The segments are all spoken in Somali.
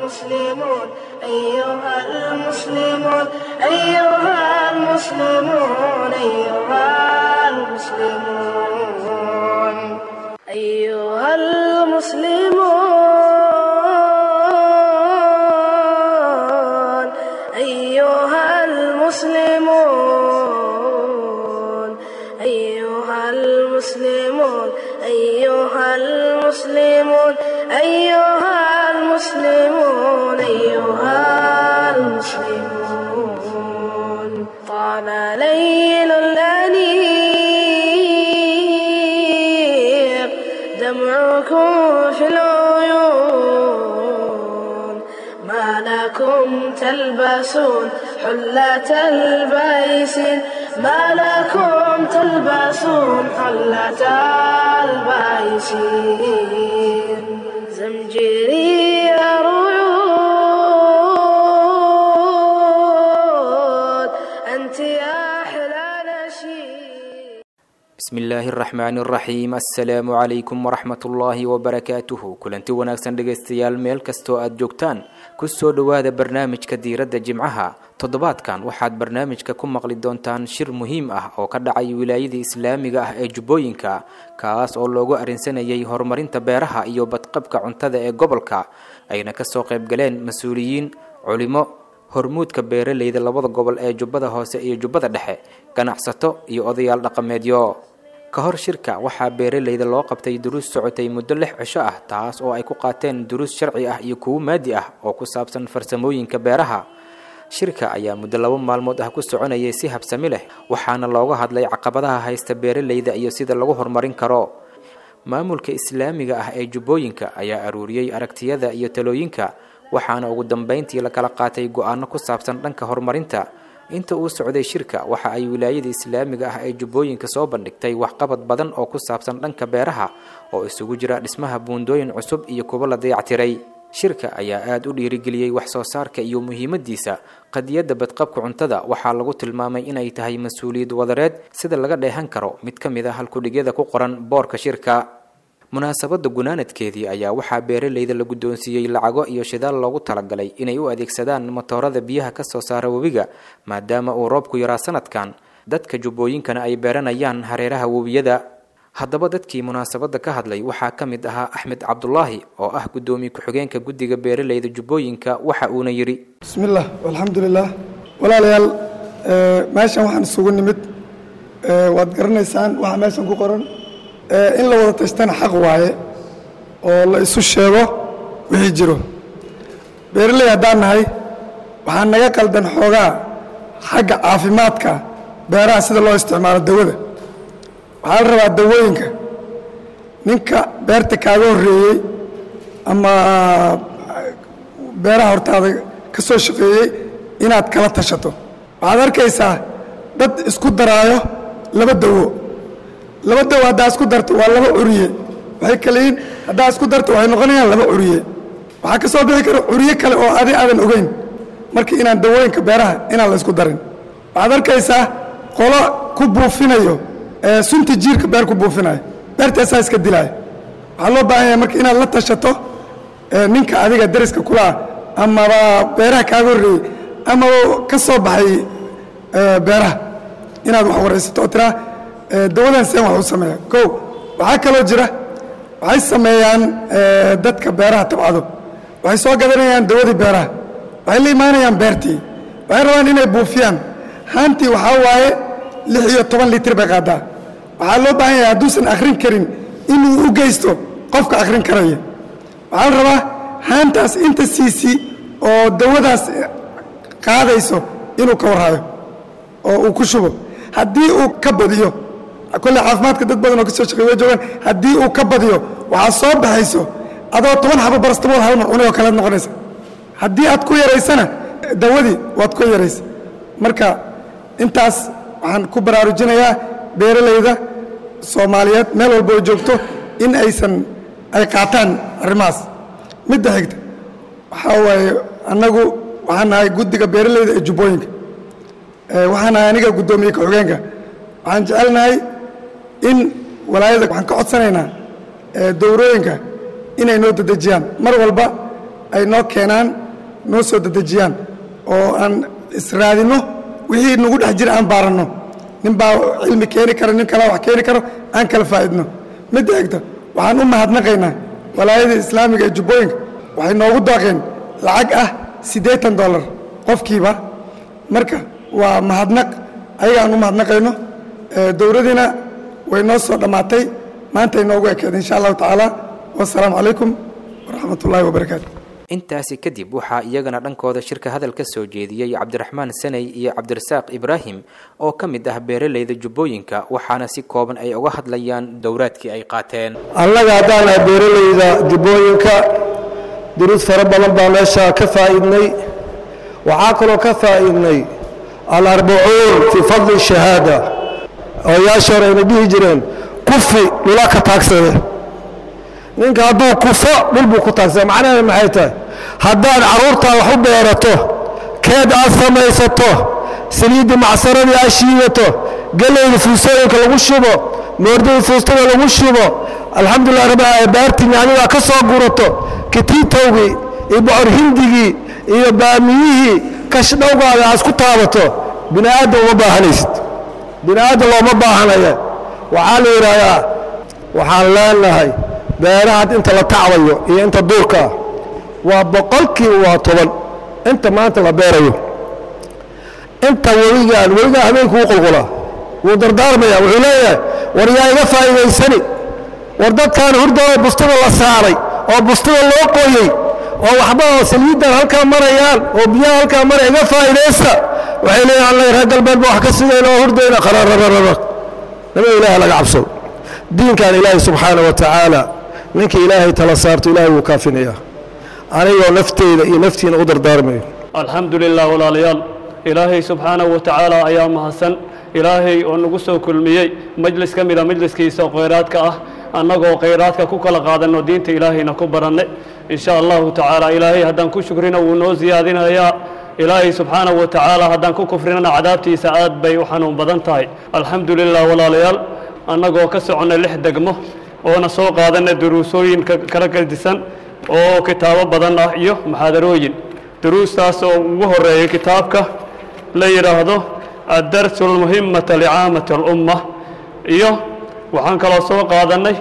المسلمون أيها المسلمون أيها المسلمون أيها المسلمون أيها المسلمون أيها المسلمون أيها المسلمون أيها المسلمون أيها المسلمون أيها المسلمون طال ليل الأنيق دمعكم في العيون ما لكم تلبسون حلة البيس ما لكم تلبسون حلة البيس زمجري رعود أنت أحلى نشيد bismi illaahi araxmaani araxiim assalaamu calaykum waraxmat ullaahi wabarakaatuhu kulanti wanaagsan dhegaystayaal meel kastoo aad joogtaan kusoo dhowaada barnaamijka diiradda jimcaha toddobaadkan waxaad barnaamijka ku maqli doontaan shir muhiim ah oo ka dhacay wilaayadii islaamiga ah ee jubbooyinka kaas oo loogu arrinsanayay horumarinta beeraha iyo badqabka cuntada ee gobolka ayna kasoo qaybgaleen mas-uuliyiin culimo hormuudka beeraleyda labada gobol ee jubbada hoose iyo jubbada dhexe ganacsato iyo odayaal dhaqameedyo ka hor shirka waxaa beeraleyda loo qabtay duruus socotay muddo lix cisho ah taas oo ay ku qaateen duruus sharci ah iyo kuwo maadi ah oo ku saabsan farsamooyinka beeraha shirka ayaa muddo labo maalmood ah ku soconayay si habsami leh waxaana looga hadlay caqabadaha haysta beeraleyda iyo sida lagu horumarin karo maamulka islaamiga ah ee jubbooyinka ayaa aruuriyey aragtiyada iyo talooyinka waxaana ugu dambeyntii la kala qaatay go-aano ku saabsan dhanka horumarinta inta uu socday shirka waxa ay wilaayada islaamiga ah ee jubbooyinka soo bandhigtay waxqabad badan oo ku saabsan dhanka beeraha oo isugu jira dhismaha buundooyin cusub iyo kuwo la dayactiray shirka ayaa aada u dhiirigeliyey wax soo saarka iyo muhiimadiisa qadiyadda badqabka cuntada waxaa lagu tilmaamay inay tahay mas-uuliyad wadareed sida laga dheehan karo mid ka mid a halkudhigyada ku qoran boorka shirka munaasabadda gunaanadkeedii ayaa waxaa beeraleyda la guddoonsiiyey lacago iyo shidaal loogu talagalay inay u adeegsadaan matoorada biyaha ka soo saara webiga maadaama uu roobku yaraa sanadkan dadka jubbooyinkana ay beeranayaan hareeraha webiyada haddaba dadkii munaasabadda ka hadlay waxaa ka mid ahaa axmed cabdulaahi oo ah guddoomiye ku-xigeenka guddiga beeraleyda jubbooyinka waxa uuna yidhi bismillaah alxamdulilaah walaalayaal meeshan waxaan isugu nimid waad garanaysaan waxa meeshan ku qoran in la wada tashtana xaq waaye oo la isu sheego wixii jiro beeraley haddaan nahay waxaa naga qaldan xoogaa xagga caafimaadka beeraha sida loo isticmaalo dawada waxaa la rabaa dawooyinka ninka beerta kaaga horreeyey ama beeraha hortaada ka soo shaqeeyey inaad kala tashato waxaad arkaysaa dad isku daraayo laba dawo laba dawo haddaa isku darto waa laba curiye waxay kale yihiin haddaa isku darto waxay noqonayaan laba curiye waxaa ka soo bixi kara curiye kale oo adi aadan ogeyn marka inaan dawooyinka beeraha inaan la isku darin waxaad arkaysaa qolo ku buufinayo sunta jiirka beer ku buufinayo beertaasaa iska dilaayo waxaa loo baahan yahay marka inaad la tashato ninka adiga dariska kula ah amaba beeraha kaaga horreeyey ama ka soo baxay beeraha inaad wax waraysato oo tiraa dawadan seen wax u sameeya ko waxaa kaloo jira waxay sameeyaan dadka beeraha tabcado waxay soo gadanayaan dawadii beeraha waxay la imaanayaan beertii waxay rabaan inay buufiyaan haantii waxaa waaye lix iyo toban litir bay qaadaa waxaa loo baahan yahay hadduusan akhrin karin inuu u geysto qofka akhrin karaya waxaa la rabaa haantaas inta siisi oo dawadaas qaadayso inuu ka warhayo oo uu ku shubo haddii uu ka badiyo kolle caafimaadka dad badan oo ka soo shaqey way joogaan haddii uu ka badiyo waxaa soo baxayso adoo toban xabo barastamool hal mar cunay oo kalead noqonaysa haddii aad ku yaraysana dawadii waad ku yaraysa marka intaas waxaan ku baraarujinayaa beeralayda soomaaliyeed meel walba oo joogto in aysan ay qaataan arrimahaas midda xigta waxaa waaye annagu waxaan nahay guddiga beeralayda ee jubbooyinka waxaan nahay aniga guddoomiye ka-xogeenka waxaan jecelnahay in walaayada waxaan ka codsanaynaa dowrooyinka inay noo dedejiyaan mar walba ay noo keenaan noo soo dedejiyaan oo aan israadinno wixii nagu dhex jira aan baaranno nin baa cilmi keeni kara nin kalaa wax keeni karo aan kala faa'idno midda xigta waxaan u mahadnaqaynaa walaayada islaamiga ee jubbooyinka waxay noogu daaqeen lacag ah siddeetan dollar qofkiiba marka waa mahadnaq ayaga aan u mahadnaqayno dowladiina way noo soo dhammaatay maanta ay noogu ekeed insha allahu tacaala wassalaamu calaykum waraxmat ullahi wabarakaatu intaasi kadib waxaa iyagana dhankooda shirka hadal ka soo jeediyey cabdiraxmaan sanay iyo cabdirasaaq ibraahim oo ka mid ah beeralayda jubbooyinka waxaana si kooban ay uga hadlayaan dowraadkii ay qaateen annaga haddaan ah beeralayda jubbooyinka duruus fara badan baa meesha ka faa'iidnay waxaa kaloo ka faa'iidnay alarbacuun fii fadli shahaada odayaasha hore ayna dhihi jireen kufi dhula ka taagsade ninka hadduu kufo dhul buu ku taagsada macnaheeda maxay tahay haddaad carruurtaa wax u beerato keed aad samaysato saliiddii macsaradii aad shiidato gelayda fuustooyinka lagu shubo moordada fuustada lagu shubo alxamdulilah rabbi baartii nyaanidaa ka soo gurato kitiitowgii iyo bocor hindigii iyo baamiyihii kashdhowgaada aad isku taabato bini aadam uma baahanaysid bini aadam looma baahanaya waxaa la yidhaahdaa waxaan leenahay beerahaad inta la tacbayo iyo inta duurka ah waa boqolkiiba waa toban inta maanta la beerayo inta webigaan webigaa habeenkuu qulqulaa wuu dardaarmaya wuxuu leeyahay war yaa iga faa'iidaysani war dadkaan hurdooda bustada la saaray oo bustada loo qoyey oo waxba oo saliiddan halkaa marayaan oo biyaha halkaa maraya iga faa'iidaysta waxay leeyahay alla reer galbeed ba wax ka sidayn oo hurdayna qararararara naba ilaaha laga cabsado diinkan ilaahay subxaana wa tacaala ninka ilaahay tala saarto ilaahay wuu kaafinayaa anigoo nafteyda iyo naftiina u dardaarmayo alxamdu lilah walaalayaal ilaahay subxaanahu wa tacaala ayaa mahadsan ilaahay oo nagu soo kulmiyey majlis ka mida majliskiisa khayraadka ah annagoo khayraadka ku kala qaadanno diinta ilaahayna ku baranne in sha allahu tacaala ilaahay haddaan ku shukrina wuu noo siyaadinayaa ilaahay subxaanahu wa tacaala haddaan ku kufrinana cadaabtiisa aad bay u xanuun badan tahay alxamdu lilah walaalayaal annagoo ka soconnay lix degmo oona soo qaadanay duruusooyin kala gedisan oo kitaabo badan ah iyo muxaadarooyin duruustaas oo ugu horeeyay kitaabka la yidhaahdo addarsu almuhimata licaamati alumma iyo waxaan kaloo soo qaadannay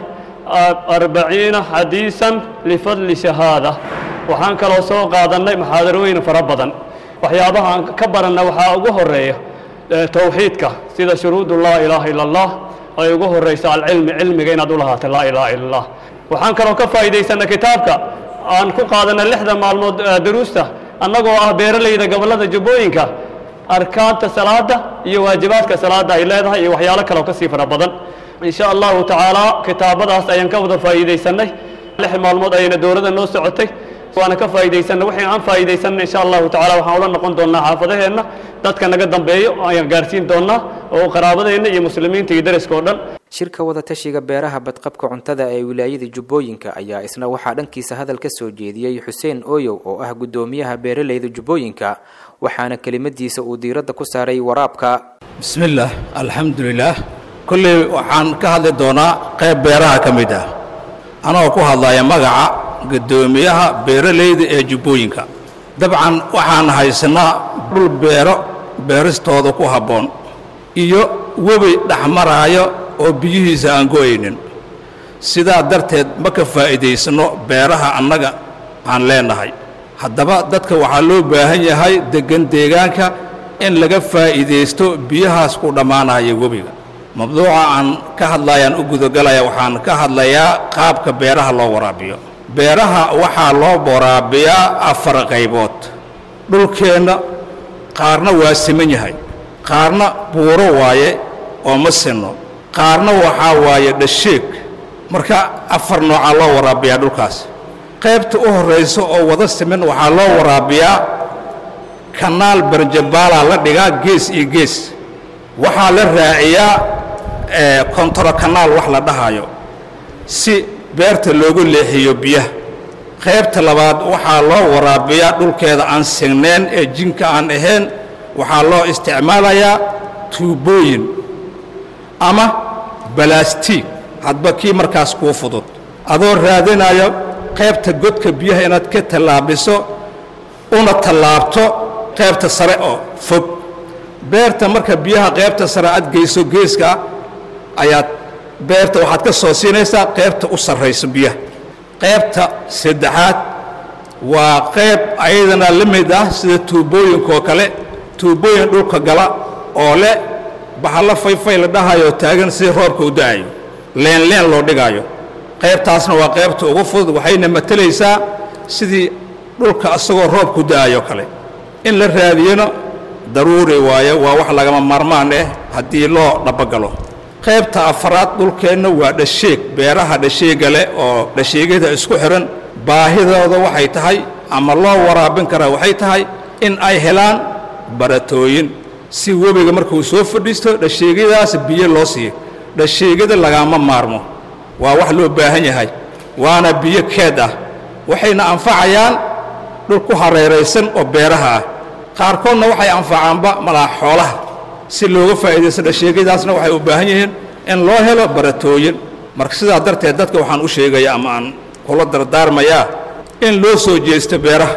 arbaciina xadiisan lifadli shahaada waxaan kaloo soo qaadannay muxaadarooyin fara badan waxyaabaha aan ka baranna waxaa ugu horeeya towxiidka sida shuruudu laa ilaaha ila allah ay ugu horayso alcilmi cilmiga inaad u lahaato laa ilaaha ila allah waxaan kaloo ka faa'iidaysanay kitaabka aan ku qaadanay lixda maalmood duruusta annagoo ah beeralayda gobollada jubbooyinka arkaanta salaada iyo waajibaadka salaada ay leedahay iyo waxyaalo kaleo ka sii fara badan in sha allahu tacaala kitaabadaas ayaan ka wada faa'iidaysanay lix maalmood ayayna dowladda noo socotay waana ka faa'iidaysanay wixii aan faa'iidaysanay insha allahu tacala waxaan ula noqon doonnaa xaafadaheenna dadka naga dambeeyo ayaan gaarsiin doonnaa oo qaraabadeenna iyo muslimiinta iyo deriska oo dhan shirka wadatashiga beeraha badqabka cuntada ee wilaayada jubbooyinka ayaa isna waxaa dhankiisa hadal ka soo jeediyey xuseen ooyow oo ah guddoomiyaha beeralayda jubbooyinka waxaana kelimadiisa uu diiradda ku saaray waraabka bismi illaah alxamdulilaah kolley waxaan ka hadli doonaa qayb beeraha ka mid ah anagoo ku hadlaya magaca guddoomiyaha beeralayda ee jubbooyinka dabcan waxaan haysanaa dhul beero beeristooda ku habboon iyo webi dhexmaraayo oo biyihiisa aan go'aynin sidaa darteed ma ka faa'iidaysanno beeraha annaga aan leennahay haddaba dadka waxaa loo baahan yahay deggan deegaanka in laga faa'iidaysto biyahaas ku dhammaanaya webiga mabduuca aan ka hadlayaan u gudagalaya waxaan ka hadlayaa qaabka beeraha loo waraabiyo beeraha waxaa loo waraabiyaa afar qaybood dhulkeenna qaarna waa siman yahay qaarna buuro waaye oo ma sinno qaarna waxaa waaye dhasheeg marka afar noocaa loo waraabiyaa dhulkaas qaybta u horraysa oo wada siman waxaa loo waraabiyaa kanaal barjabaalaa la dhigaa gees iyo gees waxaa la raaciyaa kontoro kanaal wax la dhahayo si beerta loogu leexiyo biyaha qaybta labaad waxaa loo waraabiyaa dhulkeeda aan signayn ee jinka aan ahayn waxaa loo isticmaalayaa tuubooyin ama balaastiig hadba kii markaas kuu fudud adoo raadinaya qaybta godka biyaha inaad ka tallaabiso una tallaabto qaybta sare oo fog beerta marka biyaha qaybta sare aad geyso geeska ayaad beerta waxaad ka soo siinaysaa qaybta u sarrayso biyaha qaybta saddexaad waa qayb ayadana la mid ah sida tuubooyinkaoo kale tuubooyin dhulka gala oo leh baxallo fayfay la dhahayo taagan si roobka u da'ayo leenleen loo dhigaayo qaybtaasna waa qaybta ugu fudud waxayna matelaysaa sidii dhulka asagoo roobku da'ayo kale in la raadiyona daruuri waayo waa wax lagama maarmaan ah haddii loo dhabagalo qaybta afaraad dhulkeenna waa dhasheeg beeraha dhasheega leh oo dhasheegyada isku xihan baahidooda waxay tahay ama loo waraabin karaa waxay tahay in ay helaan baratooyin si webiga markuu soo fadhiisto dhasheegyadaas biyo loo siiyo dhasheegyada lagama maarmo waa wax loo baahan yahay waana biyo keed ah waxayna anfacayaan dhul ku hareeraysan oo beeraha ah qaarkoodna waxay anfacaanba malaa xoolaha si looga faa'iidaysto dhasheegyadaasna waxay u baahan yihiin in loo helo baratooyin marka sidaa darteed dadka waxaan u sheegaya ama aan kula dardaarmayaa in loo soo jeesto beeraha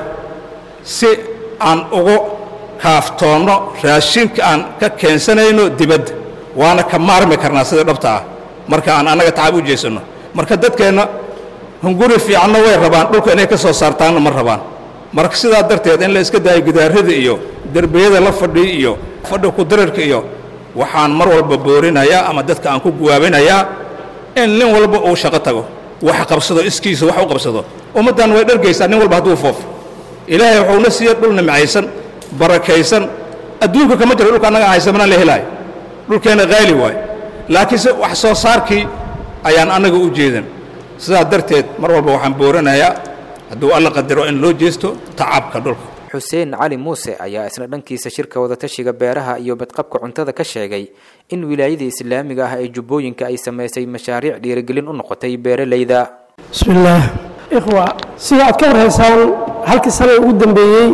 si aan ugu kaaftoonno raashinka aan ka keensanayno dibadda waana ka maarmi karnaa sida dhabta ah marka aan annaga tacab u jeesanno marka dadkeenna hunguri fiicanna way rabaan dhulka inay ka soo saartaanna ma rabaan marka sidaa darteed in la iska daayo gidaarada iyo derbiyada la fadhiya iyo fadhi kudararka iyo waxaan mar walba boorinayaa ama dadka aan ku guwaabinayaa in nin walba uu shaqo tago wax qabsado iskiisa wax u qabsado ummaddan way dhargaysaa nin walba hadduu foofo ilaahay wuxuuna siiya dhul nimcaysan barakaysan adduunka kama jiro dhulka annaga haysamana la helaayo dhulkeenna qaali waayo laakiinse wax soo saarkii ayaan annaga u jeedan sidaa darteed mar walba waxaan booranayaa hadduu alla qadaro in loo jeesto tacabka dhulka xuseen cali muuse ayaa isna dhankiisa shirka wadatashiga beeraha iyo badqabka cuntada ka sheegay in wilaayada islaamiga ah ee jubbooyinka ay samaysay mashaariic dhiirigelin u noqotay beeralayda bismi illaah ikhwa sida aad ka warhaysaan halkii sane ugu dambeeyey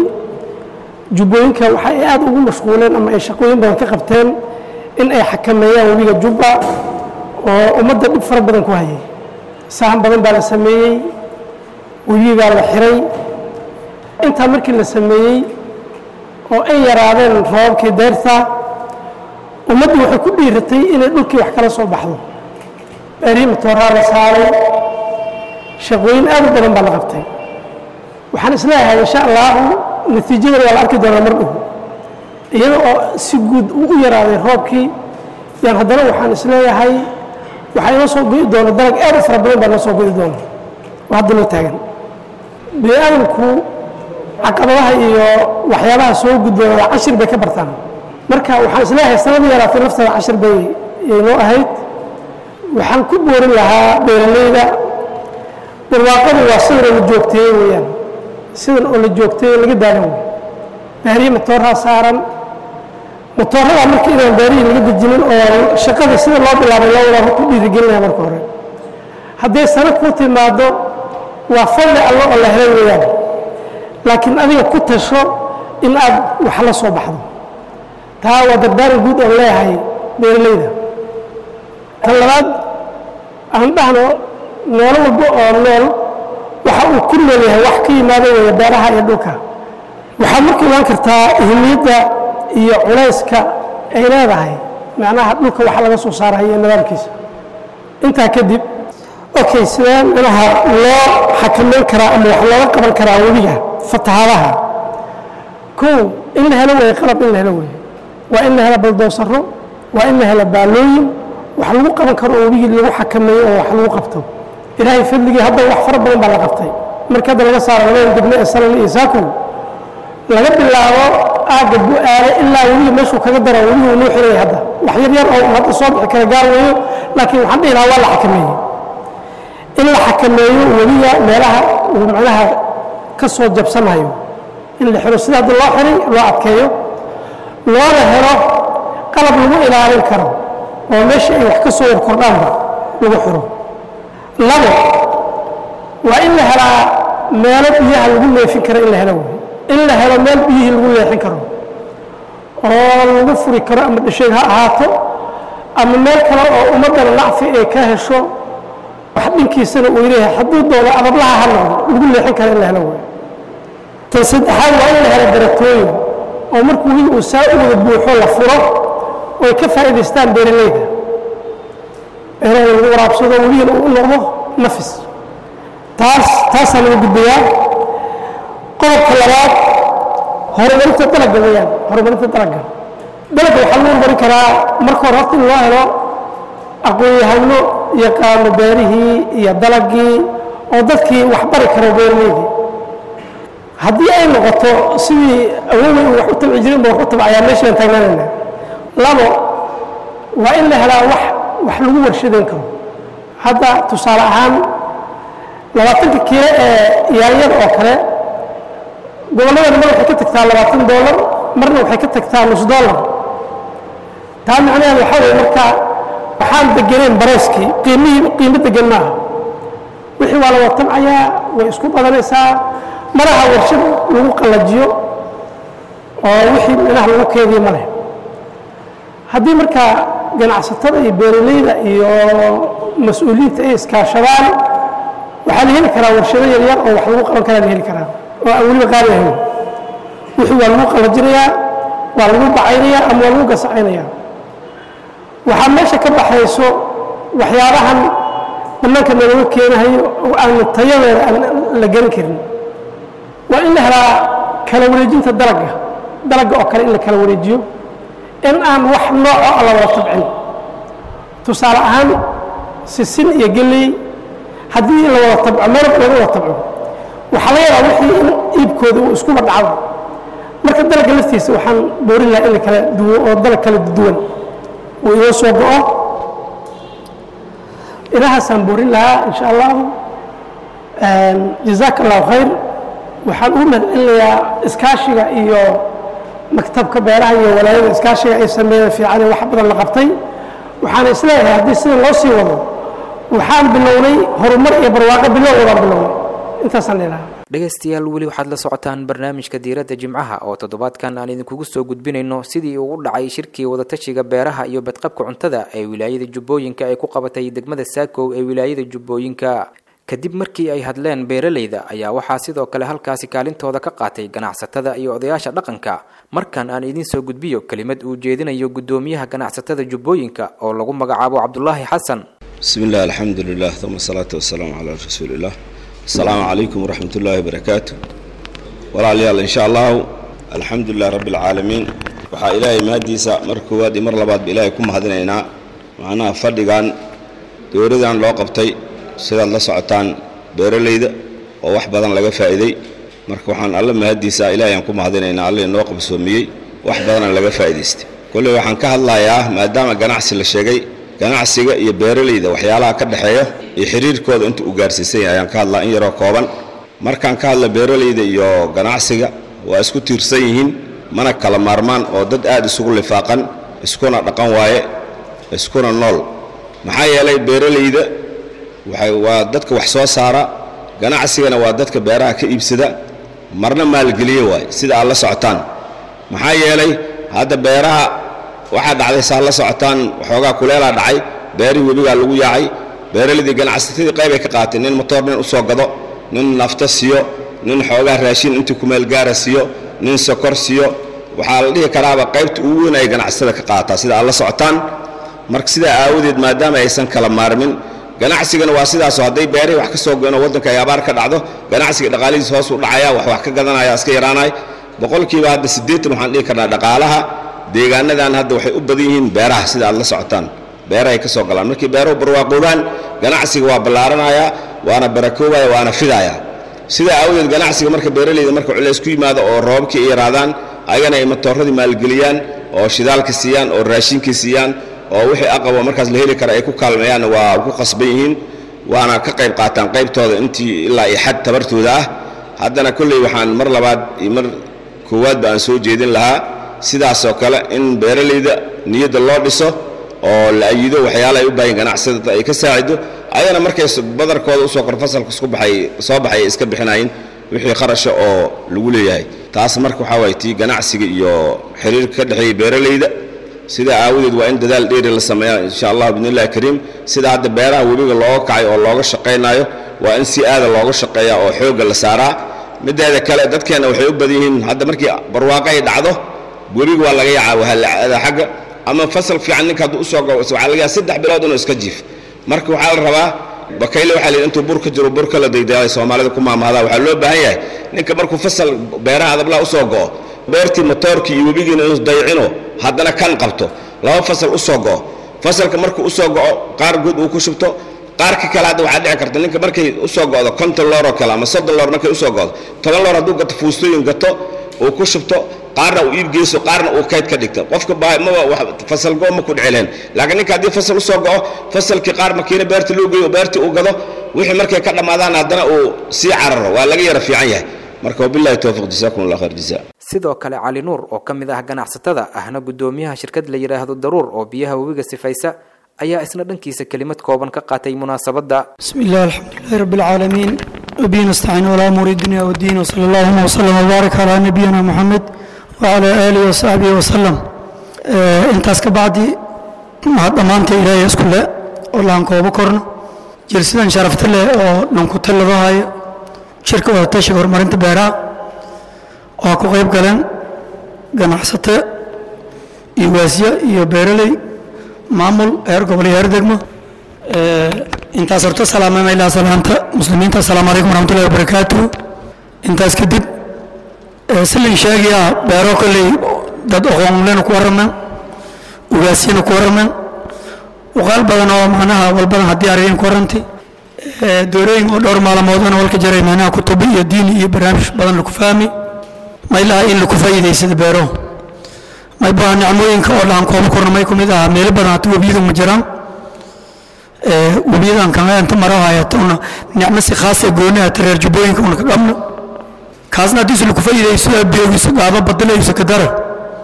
jubbooyinka waxa ay aada ugu mashquuleen ama ay shaqooyin badan ka qabteen in ay xakameeyaan webiga jubba oo ummadda dhib fara badan ku hayay sahan badan baa la sameeyey webigaa la xiray intaa markii la sameeyey oo ay yaraadeen roobabkii deyrta ummaddu waxay ku dhiiratay inay dhulkii wax kala soo baxdo beerihii matooraa la saaray shaqooyin aad u badan baa la qabtay waxaan isleeyahay insha allahu natiijadana waa la arki doonaa mar dhow iyada oo si guud u yaraaday roobkii yaan haddana waxaan isleeyahay waxaa inoo soo go'i doona dalag aad u fara badan baa inoo soo go'i doona oo hadda noo taagan bini aadamku caqabadaha iyo waxyaabaha soo gudboonada cashir bay ka bartaan marka waxaan isleeyahay sanadii yaraatay lafteeda cashir bay noo ahayd waxaan ku boorin lahaa beeralayda barwaaqadu waa sidan oo la joogteeye weeyaan sidan oo la joogteeye laga daadan wey baariye matooraa saaran matooradaa marka inaan baarihii laga dejinin oo shaqada sida loo bilaabay loo wadaa ku dhiirigelinaya marka hore hadday sano ku timaado waa fadli allo oo la helay weeyaan laakiin adiga ku tasho in aad wax la soo baxdo taa waa dardaaran guud oon leeyahay beeralayda tan labaad aan dhahno noolo walba oo nool waxa uu ku nool yahay wax ka yimaado weeye beeraha iyo dhulka waxaad marka imaan kartaa ahmiyadda iyo culayska ay leedahay macnaha dhulka waxa laga soo saarayo iyo nidaamkiisa intaa kadib okay sidee manaha loo xakamayn karaa ama wax looga qaban karaa webiga fatahaadaha kow in la helo weeye qalab in la helo weeye waa in la helo baldoosaro waa in la helo baalooyin wax lagu qaban karo oo webigii lagu xakameeyo oo wax lagu qabto ilaahay fadligii hadda wax fara badan baa la qabtay marka hadda laga saaro labada degme ee salal iyo saakow laga bilaabo aagga bu-aale ilaa webiga meeshuu kaga daro webigu nuu xiraya hadda wax yar yar oo hadda soo bixi kara gaar weeyo laakiin waxaan dhihi lahaa waa la xakameeyey in la xakameeyo webiga meelaha uu macnaha ka soo jabsanayo in la xiro sida hadda loo xiray loo adkeeyo loona helo qalab lagu ilaalin karo oo meesha ay wax ka soo warkordhaanba lagu xiro labo waa in la helaa meelo biyaha lagu leefin karo in la helo wey in la helo meel biyihii lagu leexin karo oo lagu furi karo ama dhasheeg ha ahaato ama meel kale oo ummaddana nacfi ay ka hesho wax dhinkiisana uu leeyahay hadduu doono adablaha ha noqdo lagu leexin kara in la helo wey tan saddexaad waa in la helo baratooyin oo markuu wigi uu saa u wada buuxo la furo oo ay ka faa'iidaystaan beeralayda beeraha lagu waraabsado weligiina uu u noqdo nafis taas taasaa laga gudbayaa qodobka labaad horumarinta dalagga weeyaan horumarinta dalagga dalagga waxaa lagu horumarin karaa marka hore horta in loo helo aqoon-yahano yaqaano beerihii iyo dalagii oo dadkii wax bari karo beeraleydii haddii ay noqoto sidii awowey uu wax u tabci jirin ba wax u tabcayaa meeshaan taagnaanayna labo waa in la helaa wax wax lagu warshadeyn karo hadda tusaale ahaan labaatanka kiilo ee yaanyada oo kale gobolladana mar waxay ka tagtaa labaatan doolar marna waxay ka tagtaa nus doolar taa macnaheed waxaa weye marka waxaan degenayn bareyskii qiimihii qiimo degan maaha wixii waa la watabcayaa way isku badanaysaa malaha warshad lagu qallajiyo oo wixii minaha lagu keediyo ma leh haddii marka ganacsatada iyo beeralayda iyo mas-uuliyiinta ay iskaashadaan waxaa la heli karaa warshado yaryar oo wax lagu qaban karaa la heli karaa oo aan weliba qaali ahayn wixii waa lagu qallajinayaa waa lagu bacaynayaa ama waa lagu gasacaynayaa waxaa meesha ka baxayso waxyaabahan bannaanka nalaga keenahayo oo aan tayadooda aan la garan karin waa in la helaa kala wareejinta dalagga dalagga oo kale in la kala wareejiyo in aan wax nooco la wada tabcin tusaale ahaan sisin iyo geley haddii la wada tabco meel laga wada tabco waxaa laga yaabaa wixii in iibkooda uu iskuba dhacdo marka dalagga laftiisa waxaan boorin lahaa in la kala duwo oo dalag kala duwan uu inoo soo go'o ilahaasaan boorin lahaa insha allahu jazaaka allahu khayr waxaan ugu mahadcelinayaa iskaashiga iyo maktabka beeraha iyo walaayada iskaashiga ay sameeyeen fiican wax badan la qabtay waxaan isleeyahay haddii sida loo sii wado waxaan bilownay horumar iyo barwaaqo bilowdaan bilownay intaasaan ilaha dhegaystayaal weli waxaad la socotaan barnaamijka diiradda jimcaha oo toddobaadkan aan idinkugu soo gudbinayno sidii uu u dhacay shirkii wadatashiga beeraha iyo badqabka cuntada ee wilaayada jubbooyinka ay ku qabatay degmada saakow ee wilaayada jubbooyinka kadib markii ay hadleen beeralayda ayaa waxaa sidoo kale halkaasi kaalintooda ka qaatay ganacsatada iyo odayaasha dhaqanka markan aan idiin soo gudbiyo kelimad uu jeedinayo guddoomiyaha ganacsatada jubbooyinka oo lagu magacaabo cabdulaahi xasan bismi illah alxamdu lilah uma asalaatu wasalaamu calaa rasuuli illah asalaamu calaykum waraxmat ullaahi wabarakaatu walaalayaal insha allahu alxamdu lilah rabbi alcaalamiin waxaa ilaahay mahaddiisa mar koowaad iyo mar labaadba ilaahay ku mahadinaynaa macnaha fadhigan dowladan loo qabtay sidaad la socotaan beeralayda oo wax badan laga faa'iiday marka waxaan alla mahaddiisa ilaahay aan ku mahadinaynaa alla inoo qabsoomiyey wax badana laga faa'iidaystay kolley waxaan ka hadlayaa maadaama ganacsi la sheegay ganacsiga iyo beeralayda waxyaalaha ka dhexeeya iyo xiriirkooda inta uu gaarsiisan yahay ayaan ka hadlaa in yaroo kooban markaan ka hadla beeralayda iyo ganacsiga waa isku tiirsan yihiin mana kala maarmaan oo dad aad isugu lifaaqan iskuna dhaqan waaye iskuna nool maxaa yeelay beeralayda waxay waa dadka wax soo saara ganacsigana waa dadka beeraha ka iibsada marna maalgeliye waaye sida aad la socotaan maxaa yeelay hadda beeraha waxaa dhacday saa la socotaan waxoogaa kuleelaa dhacay beerihii webigaa lagu yaacay beeraladii ganacsatadii qaybay ka qaateen nin motoor nin u soo gado nin nafto siiyo nin xoogaa raashin intii kumeel gaara siiyo nin sokor siiyo waxaa la dhihi karaaba qaybta ugu weyn ay ganacsatada ka qaataa sida aad la socotaan marka sidaa aawadeed maadaama aysan kala maarmin ganacsigana waa sidaasoo hadday beerihii wax ka soo goyno waddanka ay abaar ka dhacdo ganacsiga dhaqaalihiis hoos u dhacaya wax wax ka gadanaya iska yaraanay boqolkiiba hadda siddeetan waxaan dhihi karnaa dhaqaalaha deegaanadan hadda waxay u badan yihiin beeraha sida aad la socotaan beerahay ka soo galaan markii beeruhu barwaaqoobaan ganacsiga waa ballaaranayaa waana barakoobaya waana fidaaya sidaa aawadeed ganacsiga marka beeralayda marka culays ku yimaado oo roobabkii ay yaraadaan ayagana ay matooradii maalgeliyaan oo shidaalka siiyaan oo raashinkii siiyaan oo wixii aqabo markaas la heli kara ay ku kaalmeeyaan waa ku qasban yihiin waana ka qayb qaataan qaybtooda intii ilaa iyo xad tabartooda ah haddana kolley waxaan mar labaad iyo mar koowaadba aan soo jeedin lahaa sidaasoo kale in beeralayda niyadda loo dhiso oo la ayido waxyaala ay u baahan ganacsatada ay ka saacido ayana markay badarkooda usoo kor fasalka isku baxay soo baxay ay iska bixinayin wixii kharasha oo lagu leeyahay taas marka waxaa waay tii ganacsiga iyo xiriirka ka dhexeeya beeralayda sidaa aawadeed waa in dadaal dheeri la sameeyaa insha allah bidnillahi kariim sida hadda beeraha webiga looga kacay oo looga shaqaynayo waa in si aada looga shaqeeyaa oo xoogga la saaraa mideeda kale dadkeenna waxay u badan yihiin hadda markii barwaaqo ay dhacdo webiga waa laga yacaa wahalacada xagga ama fasal fiican ninka hadduu usoo gabo waxaa laga yaaba saddex bilood inuu iska jiif marka waxaa la rabaa bakayle waxaa la yidhi intuu bur ka jiro bur kala daydaaday soomaalida ku maamahdaa waxaa loo baahan yahay ninka markuu fasal beeraha adablaa usoo go'o beertii motoorkii iyo webigiina inuu dayacino haddana kan qabto laba fasal usoo go'o fasalka markuu usoo go'o qaar guud uu ku shubto qaarka kale hadda waxaa dhici karta ninka markay usoo go'do konton loor oo kale ama soddon loor markay usoo go'do toban loor hadduu gato fuustooyin gato uu ku shubto qaarna uu iib geyso qaarna uu kayd ka dhigto qofka maba fasal go ma ku dhicileen laakiin ninka haddii fasal usoo go'o fasalkii qaar makiina beerta loo geeyo beertii uu gado wixii markay ka dhammaadaan haddana uu sii cararo waa laga yara fiican yahay marka wabillahi towfiq jasaakum allah khayr jazaa sidoo kale cali nuur oo ka mid ah ganacsatada ahna guddoomiyaha shirkad la yidhaahdo daruur oo biyaha webiga sifaysa ayaa isna dhankiisa kelimad kooban ka qaatay munaasabadda بسم الله الحمد لله رب العالمين وبه نستعين ولا أمور الدنيا والدين وصلى اللهم وسلم وبارك على نبينا محمد وعلى آله وصحبه وسلم آه انتاس كبعدي مع ضمانتي إلهي اسكله والله أنكو بكرنا جلسدا شرفت له وننكو تلغاها شركة وتشي هرمرنت بيرا وأكو غيب قلن ganacsato iyo waasiye iyo beeraley maamul heer gobol iyo heer degmo intaas horta salaamama ilaa salaanta muslimiinta asalaamu calaykum waraxmatullahi wabarakaatu intaas kadib silin sheegayaa beero kolley dad aqoonlena ku warrameen ugaasiyana ku warrameen uqaal badan oo macnaha walbadan haddii arageen ku warrantay doorooyin oo dhowr maalmoodana walka jaray macnaha kutubi iyo diini iyo barnaamij badan laku fahmi maylaha in laku faa'iidaysada beero may baa nicmooyinka oo dhan kooba korna may ku mid aha meelo badan hata webiyada ma jiraan webiyadan kama inta maro hayatona nicmo si khaas ee gooni hata reer jubbooyinka una ka qabno kaasna haddiisu laku faa'iidayso biyogiisa gaaba badalayso ka dara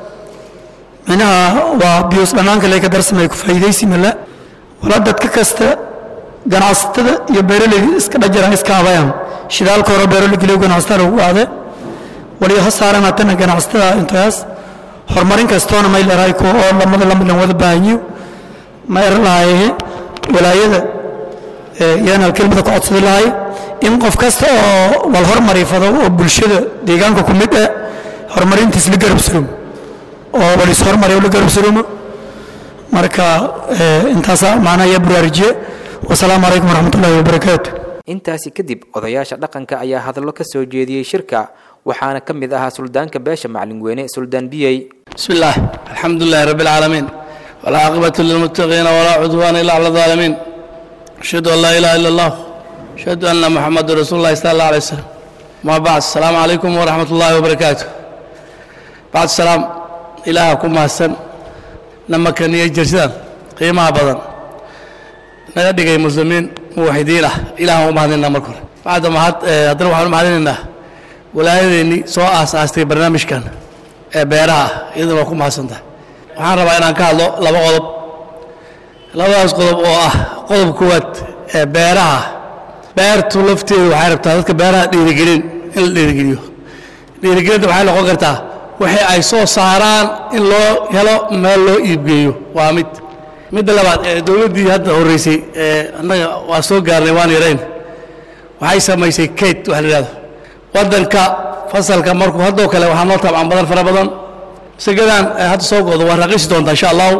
minaha waa biyos dhannaanka lee ka darsamay ku faa'iidaysi mala wala dadka kasta ganacsatada iyo beeraleyda iska dhajaraan iska abayaan shidaalka hore beeroleyga ganacsatada lagu qaade waliyo ha saaran hatana ganacsatada intaas horumarin kastoona may leedahay kuwa oo lamada lamilan wada baahanyo ma er lahaye walaayada yaan kelmada ku codsadi lahay in qof kasta oo wal hormarifado oo bulshada deegaanka ku mid ah horumarintiis la garab surumo oo wal is hormariyo la garab surumo marka intaasaa macnaha yaa buraarijiye wasalaamu calaykum waraxmatullaahi wabarakaatu intaasi kadib odayaasha dhaqanka ayaa hadallo ka soo jeediyey shirka waxaana ka mid ahaa suldaanka beesha macalin weyne suldaan biyey بسم الله الحمد لله رب العالمين والعاقبة للمتقين ولا عدوان إلا على الظالمين أشهد أن لا إله إلا الله أشهد أن محمد رسول الله صلى الله عليه وسلم ما بعد السلام عليكم ورحمة الله وبركاته بعد السلام إلهكم حسن لما كان يجرسان قيمة بدن naga dhigay muslimiin muwaxidiin ah ilaah u mahadinaa marka hore bacda mahad haddana waxaan u mahadinaynaa walaayadeennii soo aas-aastay barnaamijkan ee beeraha ah iyadana waa ku mahadsantahay waxaan rabaa inaan ka hadlo laba qodob labadaas qodob oo ah qodob koowaad ee beeraha beertu lafteedu waxay rabtaa dadka beeraha dhiirigelin in la dhiirigeliyo dhiirigelinta waxay noqon kartaa wixii ay soo saaraan in loo helo meel loo iibgeeyo waa mid midda labaad ee dowladdii hadda horreysay ee annaga waa soo gaarnay waan yarayn waxay samaysay kate waxa la yidhahdo waddanka fasalka markuu haddoo kale waxaa noo taabcan badan fara badan sagadan hadda soo go'do waa raqiisi doontaa insha allahu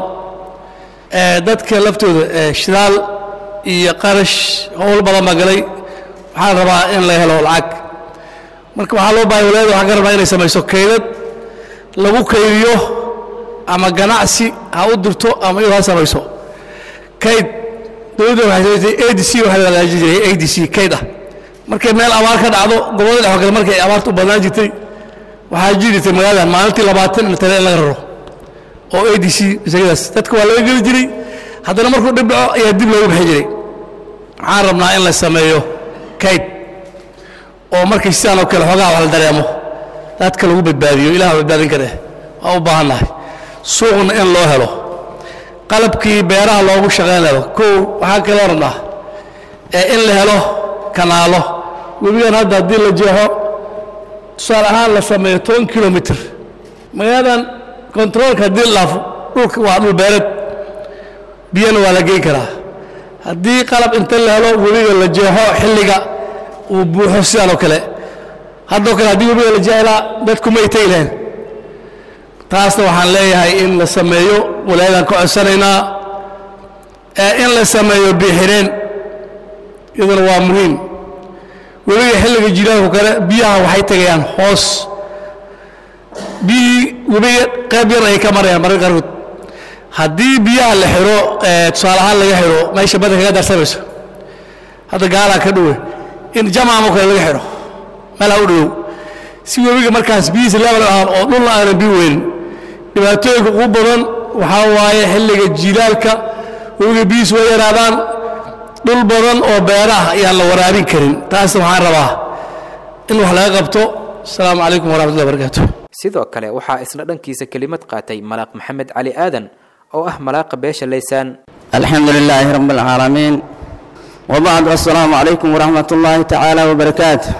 dadka laftooda shidaal iyo qarash howl badan baa galay waxaan rabaa in la helo lacag marka waxaa loo bahay walaayada waxaan ka rabnaa inay samayso kaydad lagu kaydiyo ama ganacsi ha u dirto ama iyadoo ha samayso kayd dowladda waxay samaysay a d c waxaa la hagaaji jiray a d c kayd ah markay meel abaar ka dhacdo gobollada dhex oo kale markay abaartu u badnaan jirtay waxaa jiri jirtay magaalada maalintii labaatan in tale in laga raro oo a d c isagadaas dadka waa laga geli jiray haddana markuu dhib dhaco ayaa dib loogu bixi jiray waxaan rabnaa in la sameeyo kayd oo markay sidaan oo kale xoogaha wax la dareemo dadka lagu badbaadiyo ilaah badbaadin kare waa u baahannahay suuqna in loo helo qalabkii beeraha loogu shaqayn laho kow waxaa kaloo rabnaa ee in la helo kanaalo webigan hadda haddii la jeexo tusaale ahaan la sameeyo toban kilomitr magaaladan kontaroolka haddii la dhaafo dhulka waa dhul beereed biyana waa la geyn karaa haddii qalab inta la helo webiga la jeexo xilliga uu buuxo sidaan oo kale haddoo kale haddii webiga la jeexlaa dadku may tegi lahayn taasna waxaan leeyahay in la sameeyo walaayadaan ka codsanaynaa ee in la sameeyo biixireen iyaduna waa muhiim webiga xilliga jilaalku kale biyaha waxay tegayaan hoos biyihii webiga qayb yar ay ka marayaan mararka qaarkood haddii biyaha la xiro tusaale ahaan laga xiro meesha badda kaga darsamayso hadda gaalaa ka dhowe in jamaamoo kale laga xiro meelha u dhowow si webiga markaas biyihiisa level ahaan oo dhulna aanan biyo weynin dhibaatooyinka ugu badan waxaa waaye xilliga jilaalka webiga biyihiisu way yaraadaan dhul badan oo beeraha ayaan la waraabin karin taasna waxaan rabaa in wax laga qabto asalaamu calaykum waraxmatullahi wabarakaatu sidoo kale waxaa isna dhankiisa kelimad qaatay malaaq maxamed cali aadan oo ah malaaqa beesha laysaan الحمد لله رب العالمين وبعد السلام عليكم ورحمة الله تعالى وبركاته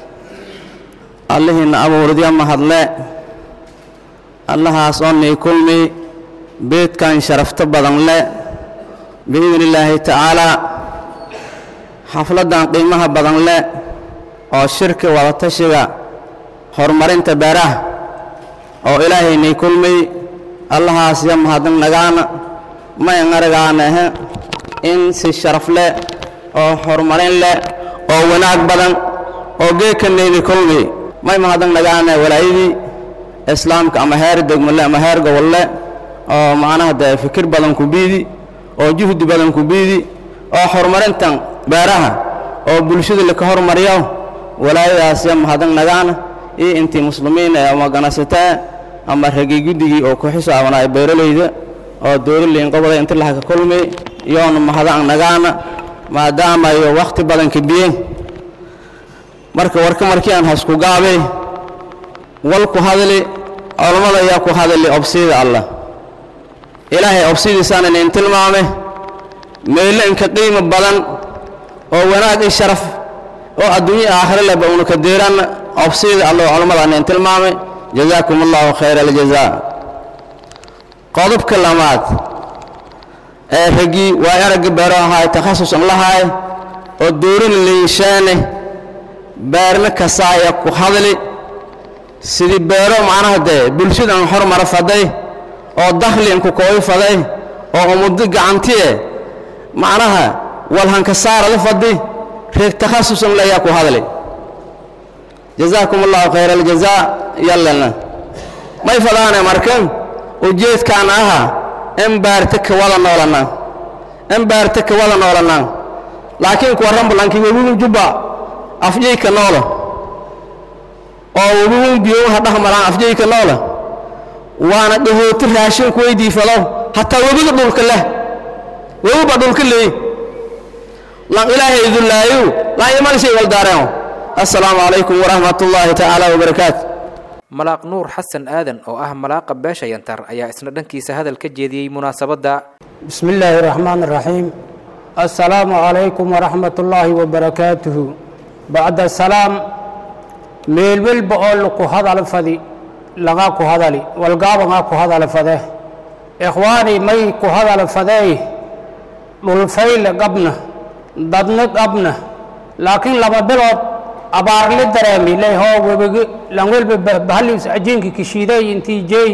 اللهن أبو ردي أما هدلاء الله أصني كلمي بيت كان شرفت بدن لا بإذن الله تعالى حفلة قيمها بدن لا أو شركة ولا تشجع هرمرين تباره أو إلهي نيكلمي الله أسيام هذا نجانا ما ينرجعنا in si sharaf leh oo horumarin leh oo wanaag badan oo geedkaneydii kulmi may mahadan nagaana walaayadii islaamka ama heer degmole ama heer gobolle oo macnaha dee fikir badan ku biidi oo juhdi badan ku biidi oo horumarintan beeraha oo bulshada laka hormariyo walaayadaasya mahadan nagaana iyo intii muslimiin ee ama ganacsataa ama ragii guddigii oo ku xisaabanaa beeralayda oo dowlaliin qoboda inti laha ka kulmi iyoona mahadaan nagaana maadaama iyo wakhti badan kadiyeen marka warka markii aan hasku gaabay wal ku hadli culammada ayaa ku hadli obsida allah ilaahay obsidiisaana inin tilmaame meelle inka qiimo badan oo wanaag i sharaf oo adduunye aakhire leba una ka deeranna obsida allah culammada inin tilmaame jazaakum allahu khayra aljazaa qodobka lamaad ee raggii waa aragga beero ahaay takhasusan lahaay oo doorin liishaane beerna kasaaya ku hadli sidii beero macnaha dee bulshadan hormara faday oo dakhli inku kooy faday oo umuddo gacantiye macnaha walhankasaara la fadi reeg takhasusan layaa ku hadli jazaakum allahu khayra aljazaa yallana may fadaane markan ujeedkaan aha in baarta ka wada noolanaa in baarta ka wada noolanaa laakiin kuwa rambulanki webigun jubba afjayka noola oo webigun biyowaha dhahmaraan afjayka noola waana dhahooti raashinku weydiifado hataa webiga dhulka leh webiba dhulka leey lan ilaahay idulaayu lan iman shay waldaareen assalaamu calaykum waraxmat ullaahi tacaala wabarakaatu malaaq nuur xasan aadan oo ah malaaqa beesha yantar ayaa isna dhankiisa hadal ka jeediyey munaasabadda بسم الله الرحمن الرحيم السلام عليكم ورحمة الله وبركاته بعد السلام ميل ميل بقول لكو هذا الفدي لغا كو هذا لي والقاب غا كو هذا الفده إخواني مي كو هذا الفده للفيل قبنا ضدنا قبنا لكن لما بلوت abaar la dareemi lay hoo webigi lan welba bahalis ajiinki kishiiday intii jeey